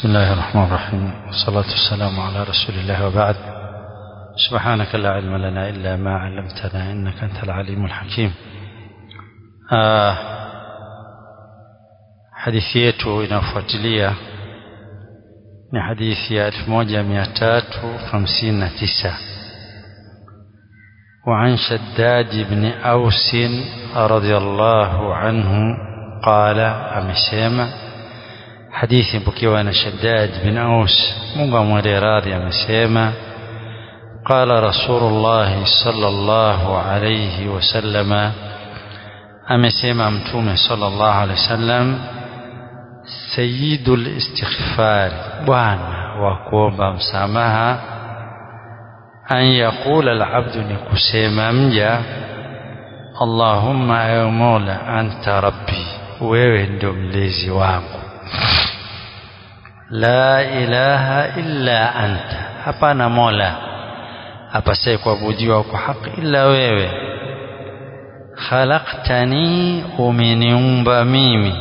بسم الله الرحمن الرحيم والصلاة والسلام على رسول الله وبعد سبحانك لا علم لنا إلا ما علمتنا إنك أنت العليم الحكيم آه hadithi yetu inayofuatilia ni hadithi ya 1359 وعن شداد بن أوس رضي الله عنه قال أمسيما حديث بكيوان شداد بن أوس مغمر راضي أمسيما قال رسول الله صلى الله عليه وسلم أمسيما متومة صلى الله عليه وسلم sayidul istighfar bwana wa kuomba msamaha an yaqula alabdu ni kusema mja allahumma ewe mola anta rabbi wewe ndio mlezi wangu la ilaha illa anta hapana mola apasaye kuabudiwa kwa haki illa wewe khalaqtani umeniumba mimi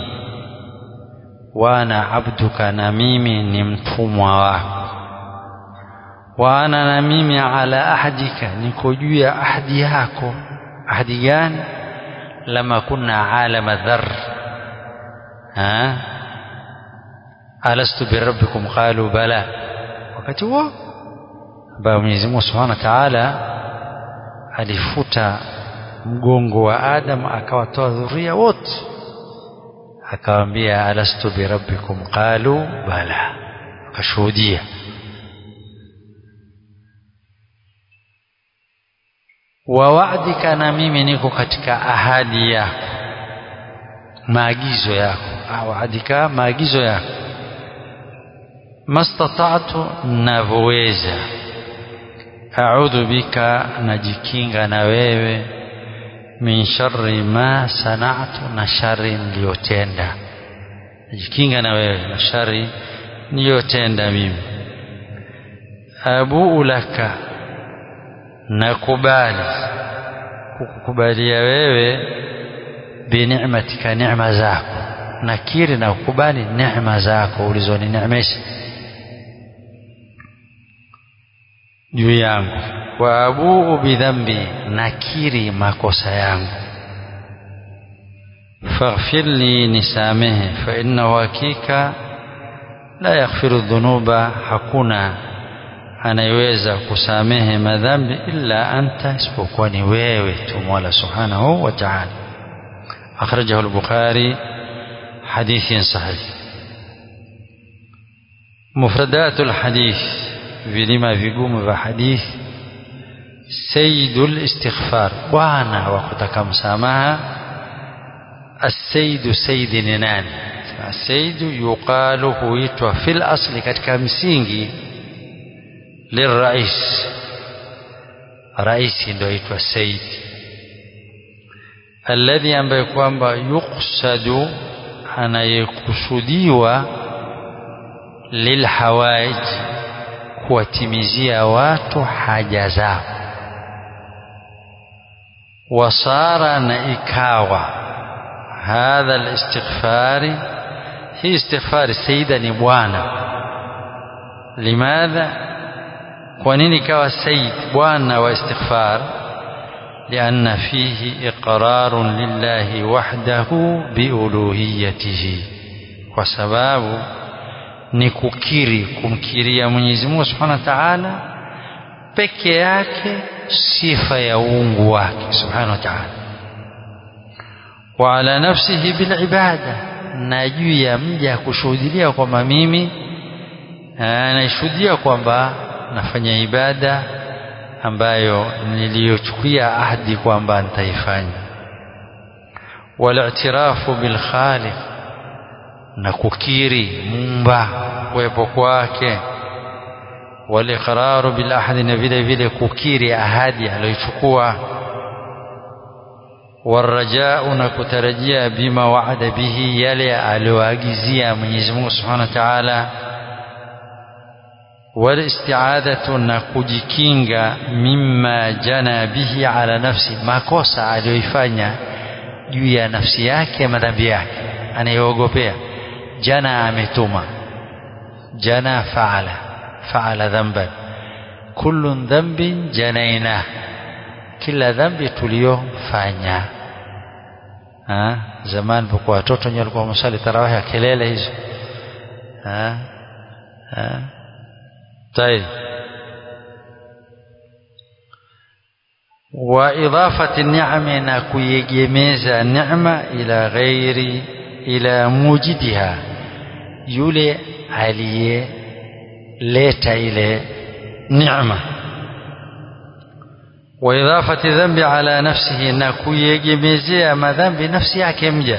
wana abduka na mimi ni mtumwa wako wana na mimi ala ahdika niko juu ya ahdi yako ahdi gani lama kunna alama dhar ha alastu birabbikum qalu bala wakati huo ambayo Mwenyezi Mungu Subhanahu wa Ta'ala alifuta mgongo wa Adam akawatoa dhuria wote akawaambia alastu birabbikum qalu bala akashuhudia wa wa'dika na mimi niko katika ahadi yako maagizo yako wa'dika maagizo yako mastata'tu navyoweza a'udhu bika najikinga na wewe min sharri ma sana'tu na shari niliyotenda najikinga na wewe na shari niliyotenda mimi abuu laka nakubali kukukubalia wewe bini'matika neema zako nakiri na kukubali neema zako ulizonineemesha juu yangu wa abuu bidhambi nakiri makosa yangu faghfir li nisamehe fa innahu hakika la yaghfiru dhunuba hakuna anayeweza kusamehe madhambi illa anta isipokuwa ni wewe tu Mola subhanahu wa ta'ala akhrajahu al-Bukhari hadithin sahih mufradatul hadith vilima vigumu vya hadithi sayyidul istighfar bwana wa kutaka msamaha السيد سيد ni nani السيد yuqalu huitwa fil asli katika msingi lirais raisi ndio aitwa sayyid alladhi ambaye kwamba yuqsadu anayekusudiwa lilhawaij kuwatimizia watu haja zao wasara na ikawa hadha alistighfari hii istighfari saida ni bwana limadha kwa nini ikawa said bwana wa istighfar لأن فيه إقرار لله وحده بألوهيته وسباب نككيري كمكيريا Mwenyezi Mungu Subhanahu wa Ta'ala peke yake sifa ya uungu wake Subhanahu wa Ta'ala wa ala nafsihi bil ibada na juu ya mja kushuhudia kwamba mimi anashuhudia kwamba nafanya ibada ambayo niliyochukia ahadi kwamba nitaifanya walitirafu bil khaliq na kukiri muumba kuwepo kwake waliqraru bil ahadi na vile vile kukiri ahadi aliyochukua warajau na kutarajia bima waada bihi yale aliyoagizia Mwenyezi Mungu Subhanahu wa Ta'ala walistiadatu na kujikinga mimma jana bihi ala nafsi makosa aliyoifanya juu ya nafsi yake madhambi yake anayeogopea jana ametuma jana faala faala dhanban kullu dhanbin janaina kila dhambi tuliyofanya zamani pokuwa watoto wenyewe walikuwa wamesali tarawih ya kelele hizo طيب وإضافة النعم نكويجميز النعمة إلى غير إلى موجدها يولي عليه ليتا إلى نعمة وإضافة الذنب على نفسه نكويجميزيا ما ذنب نفسه كمجا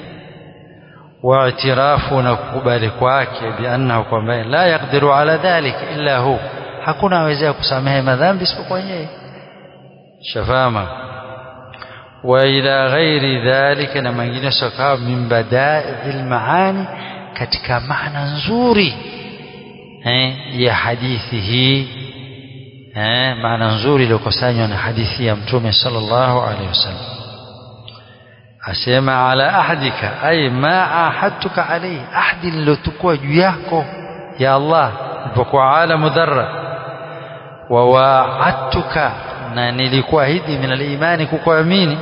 واعتراف نكبر kwake بأنه kwamba لا يقدر على ذلك إلا هو hakuna awezea kusamehe madhambi isipokuwa yeye shafama wa ila ghairi dhalika na mengine sakawa min badail maani katika maana nzuri eh, ya hadithi hii eh, maana nzuri iliyokusanywa na hadithi ya mtume sallallahu alaihi wasallam asema ala ahdika ay ma ahadtuka alayhi ahdi nilotukua juu yako ya Allah ilipokuwa alamu dharra wa wa'adtuka na nilikuahidi min al-imani kukuamini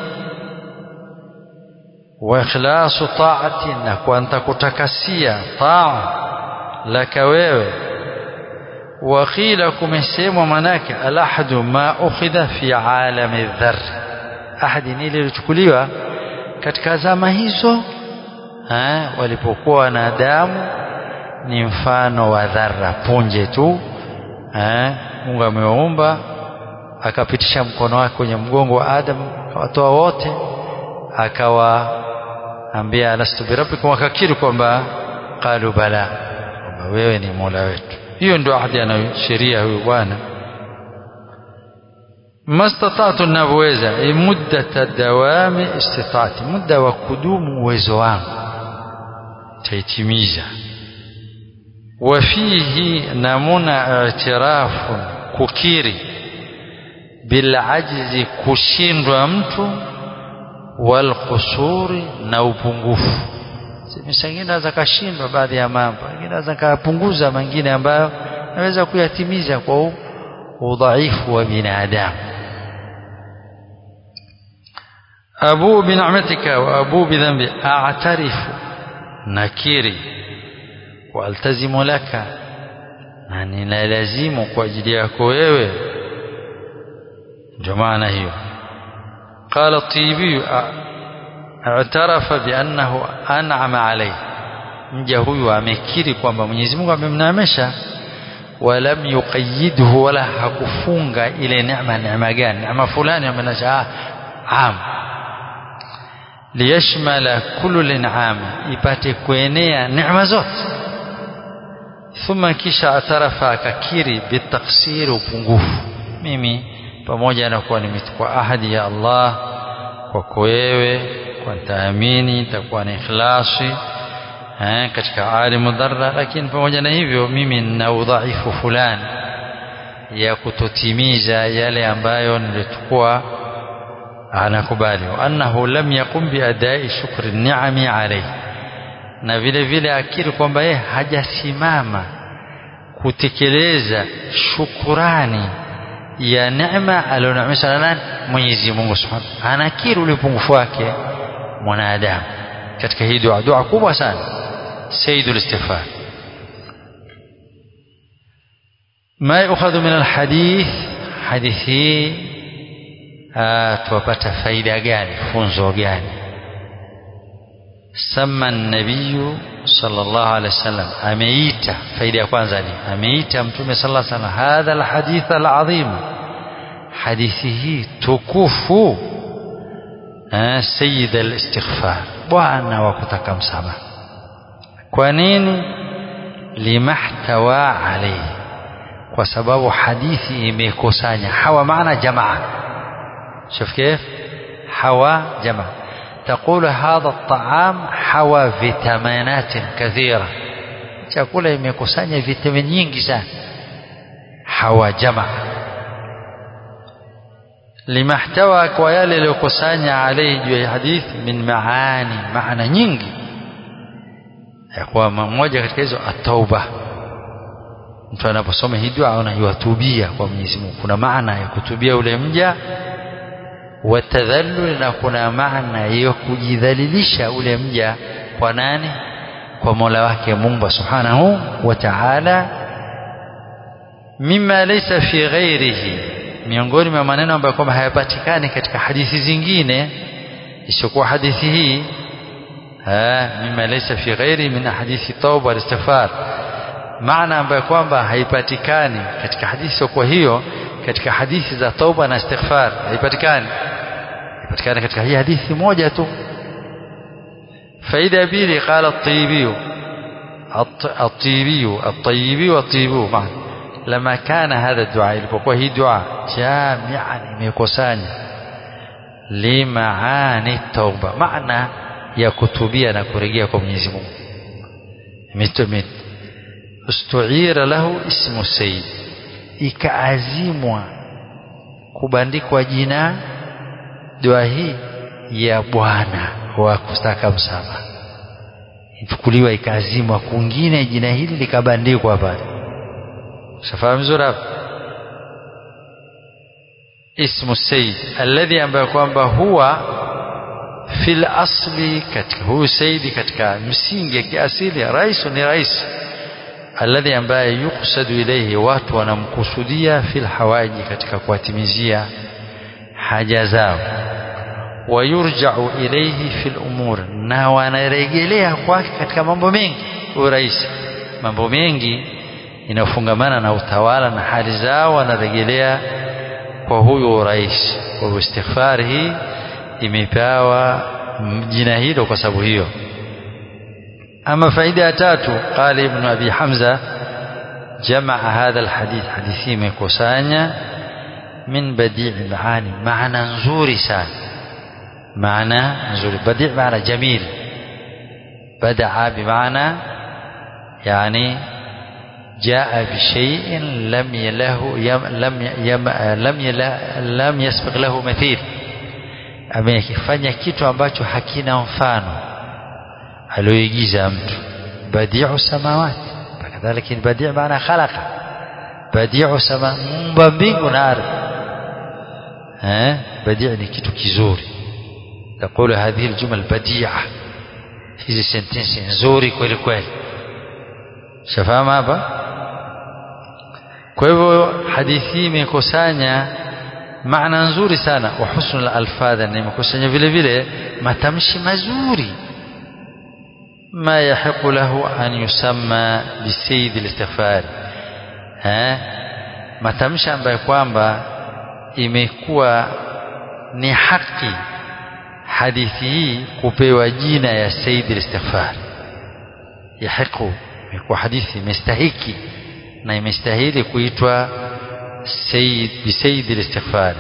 wa ikhlasu ta'ati na kwa nitakutakasia taa laka wewe wa qila kumesemwa manake al-ahdu ma ukhidha fi alami dhar ahadi nililochukuliwa katika zama hizo ha, walipokuwa wanadamu ni mfano wa dhara punje tu ha, Mungu amewaumba akapitisha mkono wake kwenye mgongo wa Adam akawatoa wote akawaambia alastu birabbikum wakakiri kwamba qalu bala kwamba wewe ni Mola wetu hiyo ndio ahadi anayosheria huyu bwana mastatatu ninavyoweza muddata dawami istitaati muda wa kudumu uwezo wangu taitimiza wafihi namuna itirafu kukiri bilajzi kushindwa mtu walqusuri na upungufu sengine naweza kashindwa baadhi ya mambo wengine naweza kapunguza mengine ambayo naweza kuyatimiza kwa udhaifu wa binadamu أبو بنعمتك وأبو بذنبي أعترف نكيري والتزم لك يعني لا لازم كواجليك wewe جمعنا هي قال الطيبي اعترف بأنه أنعم عليه mja huyu amekiri kwamba Mwenyezi Mungu amemneemesha walam yuqayyidhu wala hakufunga ile neema neema gani neema fulani amenacha am liyashmala kullu lin'am ipate kuenea neema zote thumma kisha atarafa akakiri bitaksiri upungufu mimi pamoja na kuwa nimechukua ahadi ya Allah kwako wewe kwa nitaamini nitakuwa na ikhlasi eh, katika alimu dharra lakini pamoja na hivyo mimi nina udhaifu fulani ya kutotimiza yale ambayo nilikuwa anakubali annahu lam yaqum biadai shukri ni'ami alayhi na vile vile akiri kwamba yeye hajasimama kutekeleza shukurani ya neema alioneemesha na nani Mwenyezi Mungu Subhanahu anakiri ule upungufu wake mwanadamu katika hii dua dua kubwa sana sayyidul istighfar ما يؤخذ من الحديث حديثي tuwapata faida gani funzo gani sama nabiyu sallallahu alaihi wasallam ameita faida ya kwanza ni ameita mtume sallallahu alaihi wasallam hadha alhadith alazim hadithi hii tukufu sayyid alistighfar bwana wa kutaka msamaha kwa nini limahtawa alayhi kwa sababu hadithi imekusanya hawa maana jamaa شوف كيف حوى جمع تقول هذا الطعام حوى فيتامينات كثيرة chakula imekusanya vitamini nyingi sana hawa jama limahtawa kwa yale yaliyokusanya alayhi juu ya hadith min maani maana nyingi ya kwa mmoja katika hizo at-tauba mtu anaposoma hii dua anaiwatubia kwa Mwenyezi Mungu kuna maana ya kutubia ule mja watadhallul na kuna maana ya kujidhalilisha ule mja kwa nani kwa Mola wake Mungu Subhanahu wa Ta'ala mima laysa fi ghairihi miongoni mwa maneno ambayo kwamba hayapatikani katika hadithi zingine isiyokuwa hadithi hii mima laysa fi ghairi min hadithi tauba wal istighfar maana ambayo kwamba haipatikani katika hadithi isiyokuwa hiyo katika hadithi za tauba na istighfar haipatikani haipatikani katika hii hadithi moja tu faida ya pili qala at-tayyibi at-tayyibi at-tayyibi wat-tayyibu maana لما كان هذا الدعاء ilipokuwa hii dua jami'an imekusanya limaani tauba maana ya kutubia na kurejea kwa Mwenyezi Mungu mitumit ustuira lahu ismu sayyid ikaazimwa kubandikwa jina dua hii ya bwana wa kustaka msamaha ichukuliwa ikaazimwa kungine jina hili likabandikwa pale shafahamu vizuri hapo ismu sayyid alladhi ambaye kwamba huwa fil asli katika huyu sayyidi katika msingi ya kiasili rais ni rais alladhi ambaye yuksadu ilayhi watu wanamkusudia fil hawaji katika kuwatimizia haja zao wayurja'u ilayhi fil umur na wanarejelea kwake katika mambo mengi huyu rais mambo mengi inayofungamana na utawala na hali zao wanarejelea kwa huyu rais kwa hivyo istighfar hii imepewa jina hilo kwa sababu hiyo ama faida ya tatu qala ibn abi hamza jamaa hadha alhadith hadithi imekusanya min badi' maani maana nzuri sana maana nzuri badi' maana jamil badaa bimaana yani جاء بشيء لم يله يم لم يم لم يلا لم يسبق له مثيل amekifanya kitu ambacho hakina mfano alioigiza mtu badiu samawati kadhalika badi maana khalaqa badiu sama mumba mbingu na ardhi eh badi ni kitu kizuri تقول هذه الجمل بديعة hizi sentensi nzuri kweli kweli shafahamu hapa kwa hivyo hadithi hii imekusanya maana nzuri sana wa husnul alfadha na imekusanya vile vile matamshi mazuri ma yahiqu lahu an yusamma bisayyid alistighfar eh matamshi ambayo kwamba imekuwa ni haki hadithi hii kupewa jina ya sayyid alistighfar yahiqu imekuwa hadithi imestahiki na imestahili kuitwa sayyid bisayyid alistighfar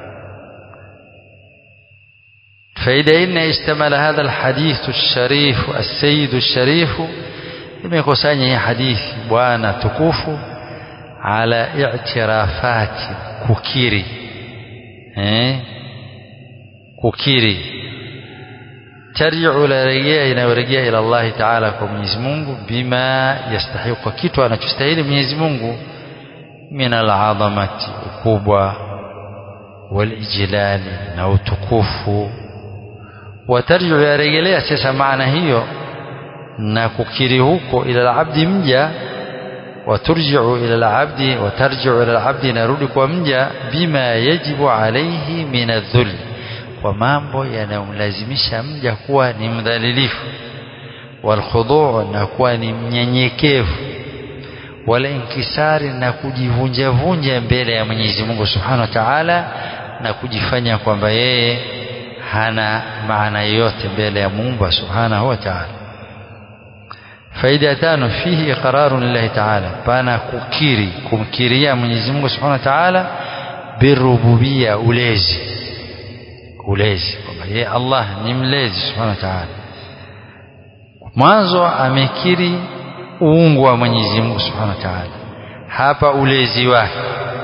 فإذا إن اشتمل هذا الحديث الشريف السيد الشريف imekusanya hii hadithi bwana tukufu ala i'tirafati kukiri eh kukiri tarji'u la rejea inayorejea ila Allah Ta'ala kwa Mwenyezi Mungu bima yastahiqu kitu anachostahili Mwenyezi Mungu min al-'azamati ukubwa walijlali na utukufu watarji'u yarejelea sasa maana hiyo na kukiri huko ila al-'abdi mja waturji'u ila al-'abdi watarji'u ila al-'abdi narudi kwa mja bima yajibu alayhi min adh-dhul kwa mambo yanayomlazimisha mja kuwa ni mdhalilifu walkhuduu na kuwa ni mnyenyekevu wala inkisari na kujivunja vunja mbele ya Mwenyezi Mungu Subhanahu wa Ta'ala na kujifanya kwamba yeye hana maana yoyote mbele ya Mungu Subhanahu wa Ta'ala faida ya tano fihi iqrarun lillahi ta'ala pana kukiri kumkiria Mwenyezi Mungu Subhanahu wa Ta'ala birububia ulezi ulezi kwamba yeye Allah ni mlezi Subhanahu wa Ta'ala mwanzo amekiri uungu wa Mwenyezi Mungu Subhanahu wa Ta'ala hapa ulezi wake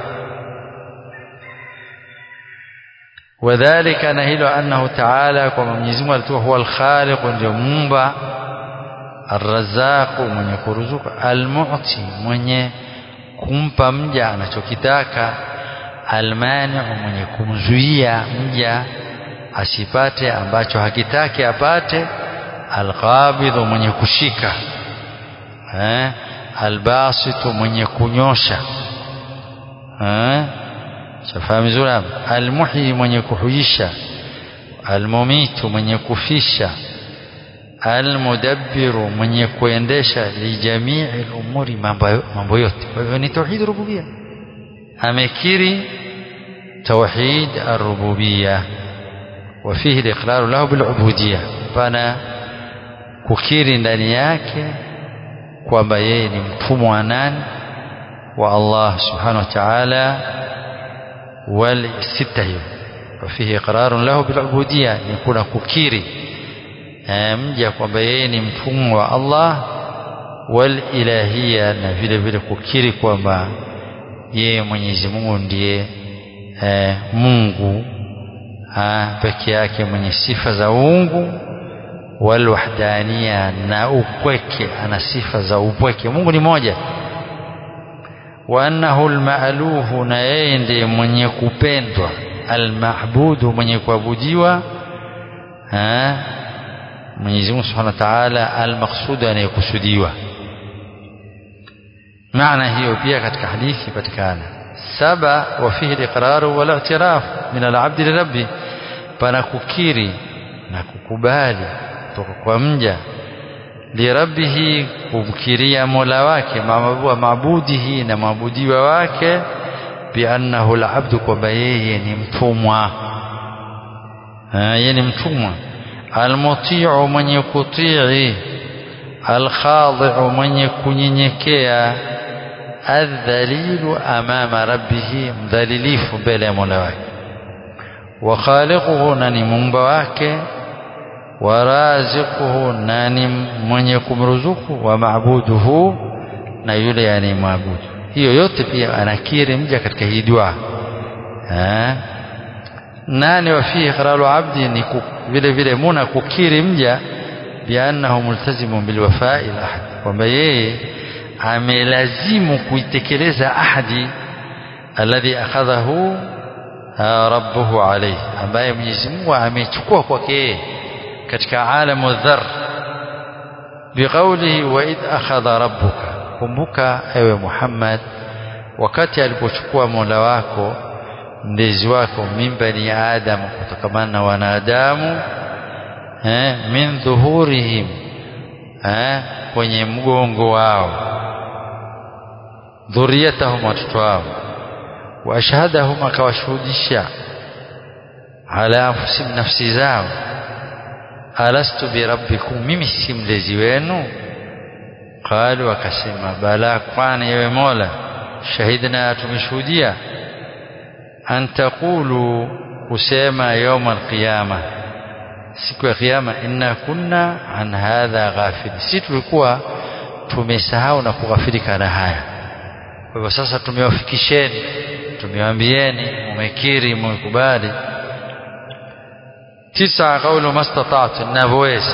wadhālika na hilo annahu ta'ala kwa Mwenyezi Mungu alikuwa huwa al-khaliq ndio muumba الرزاق mwenye kuruzuka almu'ti mwenye kumpa mja anachokitaka almaniu mwenye kumzuia mja asipate ambacho hakitaki apate alqabidhu mwenye kushika eh albasitu mwenye kunyosha eh shafahamu vizuri almuhyi mwenye kuhuisha almumitu mwenye kufisha almudabbiru mwenye kuendesha lijamii umuri mambo yote kwa hivyo ni tauhid rububia amekiri توحيد الربوبية وفيه الإقرار له بالعبودية فأنا kukiri ndani yake kwamba yeye ni mtumwa wa nani wa Allah subhanahu wa ta'ala wal sita hiyo وفيه إقرار له بالعبودية ni kuna kukiri mja kwamba yeye ni mtumwa wa Allah wal ilahia na vile vile kukiri kwamba yeye Mwenyezi Mungu ndiye eh, Mungu peke yake mwenye sifa za uungu wal wahdania na upweke ana sifa za upweke Mungu ni moja wa annahu almaaluhu na yeye ndiye mwenye kupendwa almahbudu mwenye kuabudiwa Mwenyezi Mungu Subhanahu wa Ta'ala almaqsud anayekusudiwa maana hiyo pia katika hadithi patikana saba wa fihi al-iqrar wal i'tiraf min al-'abd li rabbi pana kukiri na kukubali kutoka kwa mja li rabbihi kumkiria mola wake maabudihi na maabudiwa wake bi annahu al-'abd kwamba yeye ni mtumwa yeye ni mtumwa almuti'u mwenye kutii alkhadi'u mwenye kunyenyekea adhalilu amama rabbih mdhalilifu mbele ya mola wake wa khaliquhu na ni muumba wake wa raziquhu na ni mwenye kumruzuku wa maabuduhu na yule yani maabudu hiyo yote pia anakiri mja katika hii dua nani wa fihi iqraru abdi ni vile vile muna kukiri mja biannahu multazimun bilwafai lahad kwamba yeye amelazimu kuitekeleza ahadi alladhi akhadhahu rabbuhu alayhi ambaye Mwenyezi Mungu amechukua kwake yeye katika alamu dhar biqaulihi wa id akhadha rabbuka kumbuka ewe Muhammad wakati alipochukua Mola wako mlezi wako min bani adam kutokamana na wanadamu eh, min dhuhurihim eh, kwenye mgongo wao dhuriyatahum watoto wao wa ashhadahum akawashuhudisha ala anfusihim nafsi zao alastu birabbikum mimi si mlezi wenu qalu wakasema bala kwani ewe mola shahidna tumeshuhudia an taqulu kusema يوم القيامه siku ya kiyama inna kunna an hadha ghafil si tulikuwa tumesahau na kughafilika na haya kwa hivyo sasa tumewafikisheni tumewaambieni mumekiri mumekubali tisa qawlu mastata'tu ninavyoweza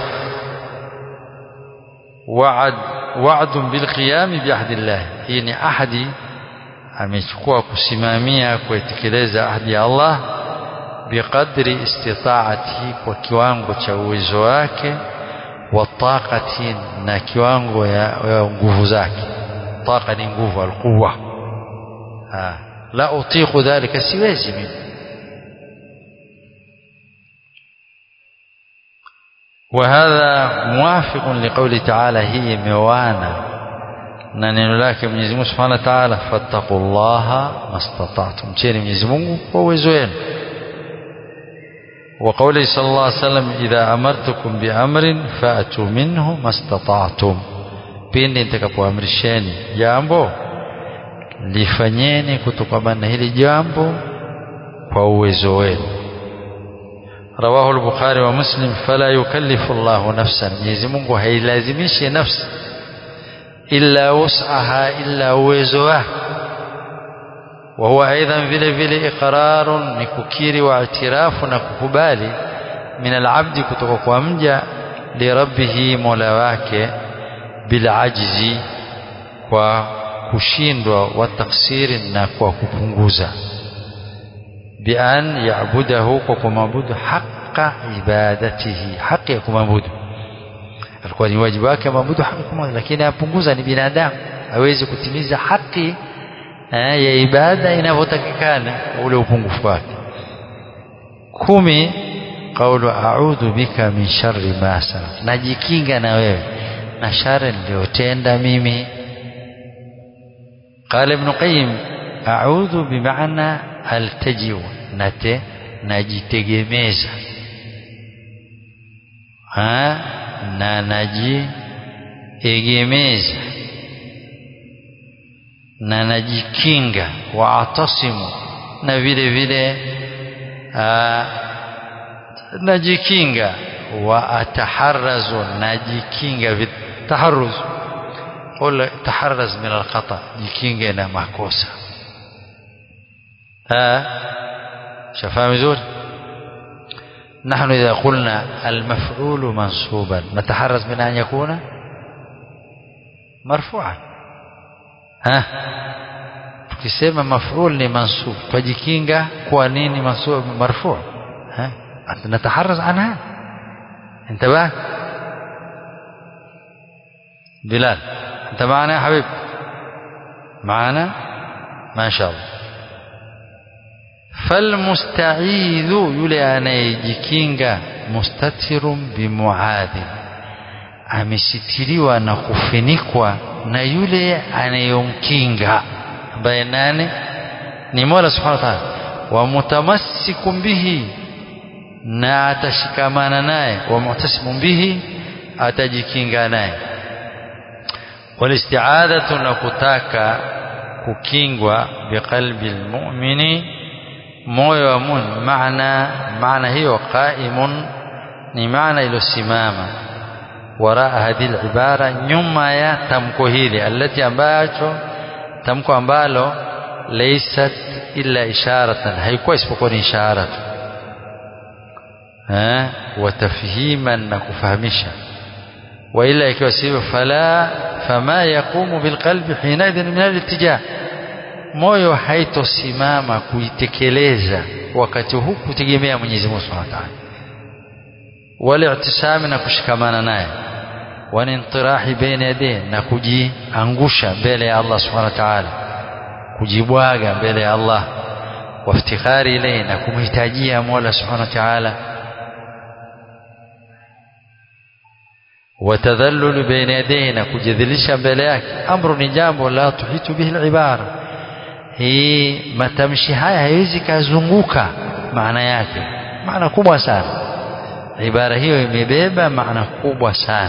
wa'ad wa'dun bil qiyam bi ahdillah hii ni ahadi amechukua kusimamia kuitekeleza ahadi ya Allah biqadri istita'atihi kwa kiwango cha uwezo wake wa taqati na kiwango ya, ya nguvu zake taqa ni nguvu alquwa la utiqu dhalika siwezi mimi وهذا موافق لقول تعالى هي موانا na neno lake Mwenyezi Mungu Subhanahu wa Ta'ala fattaqullaha mastata'tum cheni Mwenyezi Mungu kwa uwezo wenu wa qawli sallallahu alayhi wasallam idha amartukum bi amrin fa'tu minhu mastata'tum pindi nitakapoamrisheni jambo lifanyeni kutokana na hili jambo kwa uwezo wenu rawahu al-bukhari wa muslim fala yukallifu Allahu nafsan Mwenyezi Mungu hailazimishi nafsi illa wus'aha illa uwezo wake وهو ايضا vile vile iqrarun ni kukiri wa itirafu na kukubali min alabdi kutoka kwa mja li rabbihi mola wake bila ajzi kwa kushindwa wa taksiri na kwa kupunguza bian yabudahu kwa kumwabudu haqa ibadatihi haki ya kumwabudu alikuwa ni wajibu wake maabudu haki kumwabudu lakini apunguza ni binadamu hawezi kutimiza haki eh, ya ibada inavyotakikana ule upungufu wake kumi qaulu a'udhu bika min sharri ma sanat najikinga na wewe na shari niliyotenda mimi قال ابن قيم أعوذ بمعنى التجئ نت najitegemeza ha na najiegemeza na najikinga wa atasimu na vile vile najikinga wa ataharrazu najikinga taharruz قل تحرز من الخطأ jikinge na makosa ها شفاهم زور نحن إذا قلنا المفعول منصوبا نتحرز من أن يكون مرفوعا ها tukisema maf'ul ni mansub twajikinga kwa nini mansub marfu' ها نتحرز عنها انتبه بلال انت معنا يا حبيب معنا ما شاء الله فالمستعيذ yule anayejikinga mustatirun bimuadhi amesitiriwa na kufinikwa na yule anayomkinga ambaye nane ni Mola Subhanahu wa Ta'ala wa mutamassikun bihi na atashikamana naye wa muhtasimun bihi atajikinga naye walisti'adhatu na kutaka kukingwa biqalbi almu'mini moyo wa mu'min maana maana hiyo qaimun ni maana iliyosimama waraa hadhihi ibara nyuma ya tamko hili alati ambacho tamko ambalo laysat illa isharatan haikuwa isipokuwa ni ishara tu eh wa tafhiman na kufahamisha wa ila ikiwa sivyo fala fama yaqumu bilqalbi hinaidhin min al-ittija moyo haitosimama kuitekeleza wakati huu kutegemea Mwenyezi Mungu Subhanahu wa Ta'ala wala i'tisami na kushikamana naye wanintirahi baina yadayhi na kujiangusha mbele ya Allah Subhanahu wa Ta'ala kujibwaga mbele ya Allah waftikhari ilayhi na kumhitajia Mola Subhanahu wa Ta'ala watadhallul baina yadayhi na kujidhilisha mbele yake amru ni jambo la tuhitu bihi al-ibara hii matamshi haya haiwezi kazunguka maana yake maana kubwa sana ibara hiyo imebeba maana kubwa sana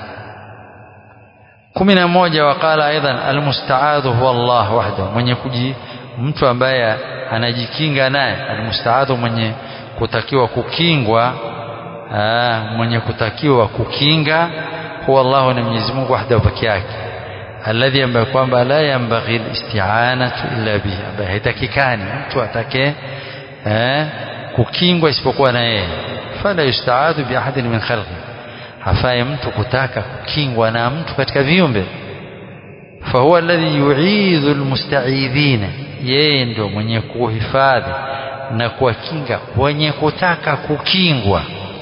kumi na moja waqala aidan almustaadhu huwa Allah wahdahu mwenye kuji mtu ambaye anajikinga naye almustaadhu mwenye kutakiwa kukingwa aa, mwenye kutakiwa kukinga huwa Allah ni Mwenyezi Mungu wahdahu peke yake alladhi ambaye kwamba la yambaghi alisti'anatu illa bihi ambaye haitakikani mtu atake eh, kukingwa isipokuwa na yeye fala yustaadhu bi ahadin min khalqi hafai mtu kutaka kukingwa na mtu katika viumbe fahuwa alladhi yu'idhu almusta'idhina yeye ndio mwenye kuhifadhi na kuwakinga wenye kutaka kukingwa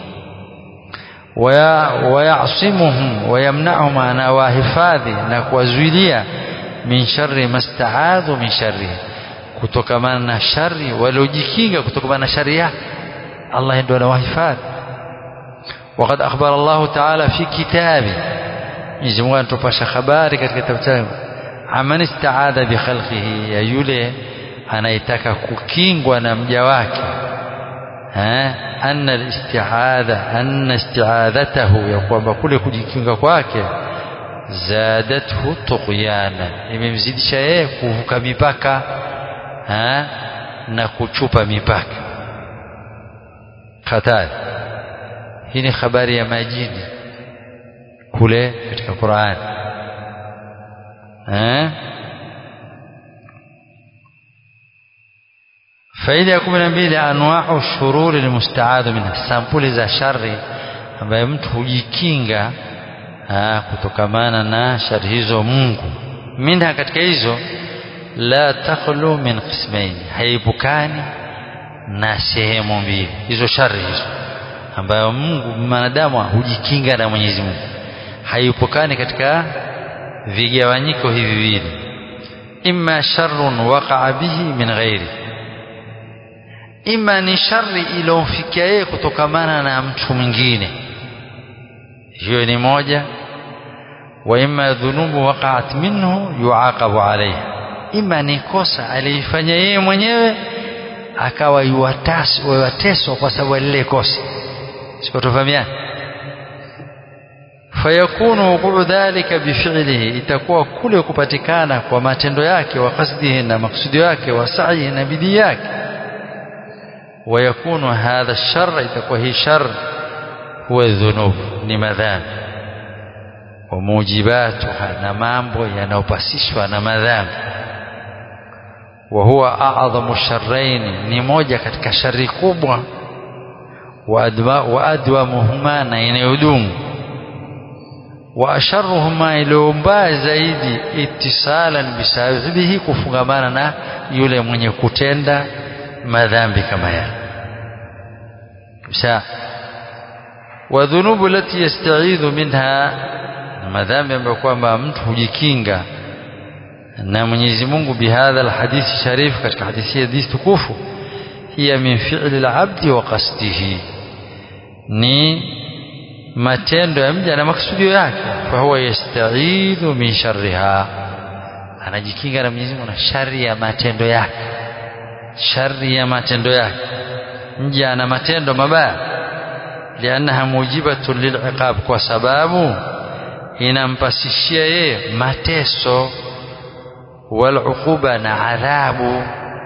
wayasimuhum wayamnahum na wahifadhi na kuwazuilia min sharri mastaadhu min sharri kutokamana na shari waliojikinga kutokamana na shari yake Allah ndio anawahifadhi وقد أخبر الله تعالى في كتابه Mwenyezi Mungu anatupasha habari katika kitabu chake aman istaadha bi khalqihi ya yule anayetaka kukingwa na mja wake eh anna al-isti'adha anna isti'adhatahu ya kwamba kule kujikinga kwake zadathu tughyana imemzidisha yeye kuvuka mipaka eh na kuchupa mipaka hatari hii ni habari ya majini kule katika Qur'an eh faida ya 12 anwa'u shururi almusta'adhu minha sampuli za shari ambaye mtu hujikinga kutokamana na shari hizo Mungu minha katika hizo la takhlu min qismain haibukani na sehemu mbili hizo shari hizo ambayo Mungu mwanadamu hujikinga na Mwenyezi Mungu haipokani katika vigawanyiko hivi viwili imma sharrun waqa'a bihi min ghairi imma ni shari iliyomfikia yeye kutokamana na mtu mwingine hiyo ni moja wa imma dhunubu waqa'at minhu yuaqabu alayha imma ni kosa alifanya yeye mwenyewe akawa yuwateswa kwa sababu lile kosa sikotofahamiana fayakunu wuquu dhalika bifilihi itakuwa kule kupatikana kwa matendo yake wa kasdihi na maksudio yake wa sa'ihi na bidii yake ويكون هذا الشر itakuwa hii shar huwa dhunub ni madhambi wa mujibatuha na mambo yanayopasishwa na madhambi wa huwa a'dhamu sharrain ni moja katika shari kubwa wa adwamuhuma na inayodumu wa asharruhuma iliyombaya zaidi ittisalan bisababihi kufungamana na yule mwenye kutenda madhambi kama yale kisha wa dhunubu lati yasta'idhu minha madhambi ambayo kwamba mtu hujikinga na Mwenyezi Mungu bihadha alhadithi sharif katika hadithi hii tukufu hiya min fi'li alabdi wa qasdihi ni matendo ya mja na maksudio yake fa huwa yasta'idhu min sharriha anajikinga na Mwenyezi Mungu na shari ya matendo yake shari ya matendo yake mja ana matendo mabaya liannaha mujibatun liliqab kwa sababu inampasishia yeye mateso waluquba na adhabu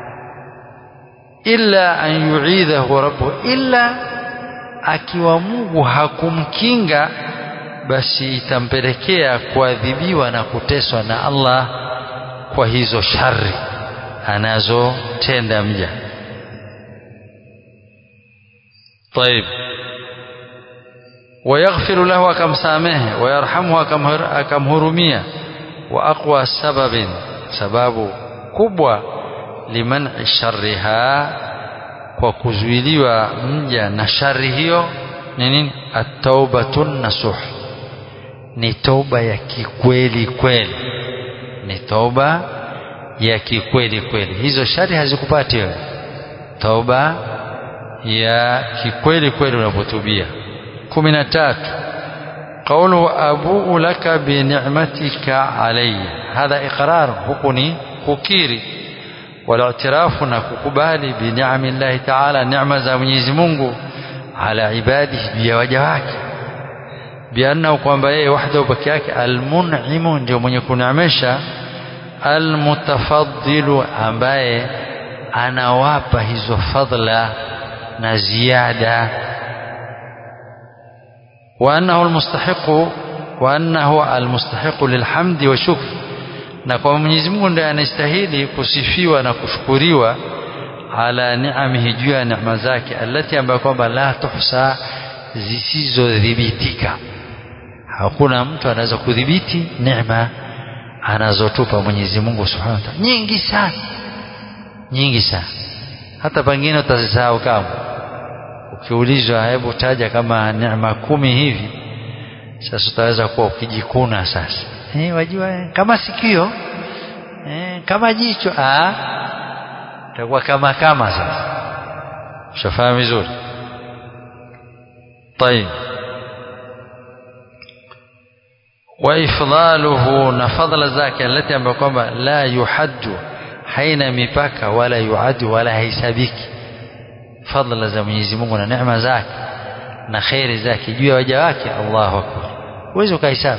illa an yu'idhahu rabbuhu illa akiwa Mungu hakumkinga basi itampelekea kuadhibiwa na kuteswa na Allah kwa hizo shari anazotenda mja طيب ويغفر له كم سامه ويرحمه كم هرمية وأقوى سبب سبب كبوة لمنع شرها وكزويليوا مجا نشره نين التوبة النصوح ni toba ya kikweli kweli ni toba ya kikweli kweli hizo shari hazikupati wewe toba ya kikweli kweli unapotubia kumi na tatu قوله أبوء لك بنعمتك علي هذا إقرار هكني كوكيري والاعتراف نككبالي بنعم الله تعالى نعمة za Mwenyezi Mungu على عباده بيوجه wake بأنه kwamba yeye wahdahu peke yake almun'imu ndio mwenye kuneemesha almutafaddilu ambaye anawapa hizo fadla na ziada وأنه المستحق وأنه المستحق للحمد والشكر na kwa Mwenyezi Mungu ndiye anastahili kusifiwa na kushukuriwa ala ni'amihi juu ya neema zake alati ambayo kwamba la tuhsa zisizodhibitika hakuna mtu anaweza kudhibiti neema anazotupa Mwenyezi Mungu Subhanahu wa Ta'ala nyingi sana nyingi sana hata pengine utazisahau kama ukiulizwa hebu taja kama neema kumi hivi sasa utaweza kuwa ukijikuna sasa eh wajua kama sikio eh kama jicho ah itakuwa kama kama sasa ushafahamu vizuri طيب وإفضاله نفضل ذاك التي ambayo kwamba la yuhaddu haina mipaka wala yuadu wala haisabiki fadla za Mwenyezi Mungu na neema zake na khairi zake juu ya waja wake Allahu akbar uweze ukahesabu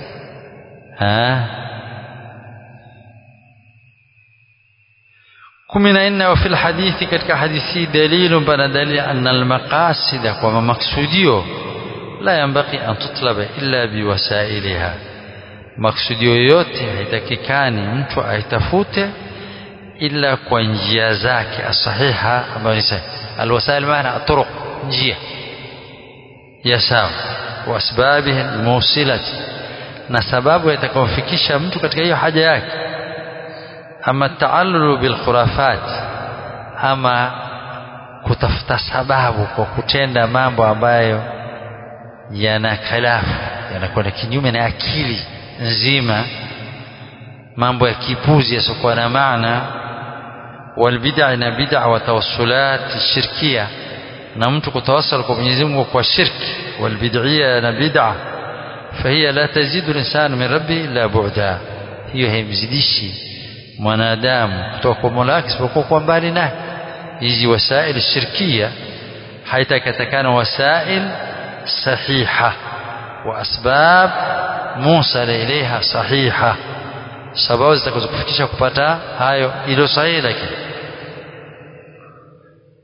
kumi na nne wa fil hadithi katika hadithi dalilu pana dalili anna almaqasida kwa maksudio la yambaki an tutlaba illa biwasailiha maksudio yote haitakikani mtu aitafute ila kwa njia zake asahiha ambayo ni sahihi alwasail maana aturuq njia ya sawa واسبابها الموصله na sababu itakayomfikisha mtu katika hiyo haja yake ama taallulu bilkhurafat ama kutafuta sababu kwa kutenda mambo ambayo yana khalafu yanakwenda kinyume na akili nzima mambo ya kipuzi yasiokuwa na maana walbid'a na bid'a wa tawassulat shirkia na mtu kutawassal kwa Mwenyezi Mungu kwa shirki walbid'ia na bid'a fahiya la tazidu linsan min rabbi illa bu'da hiyo haimzidishi mwanadamu kutoka kwa Mola wake isipokuwa kwa mbali naye hizi wasail shirkia haitakatakana wasail sahiha wa asbab musala ilaiha sahiha sababu zitakazokufikisha kupata hayo ilo sahihi lakini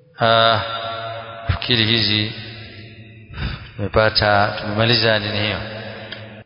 fikiri hizi tumepata tumemaliza nini hiyo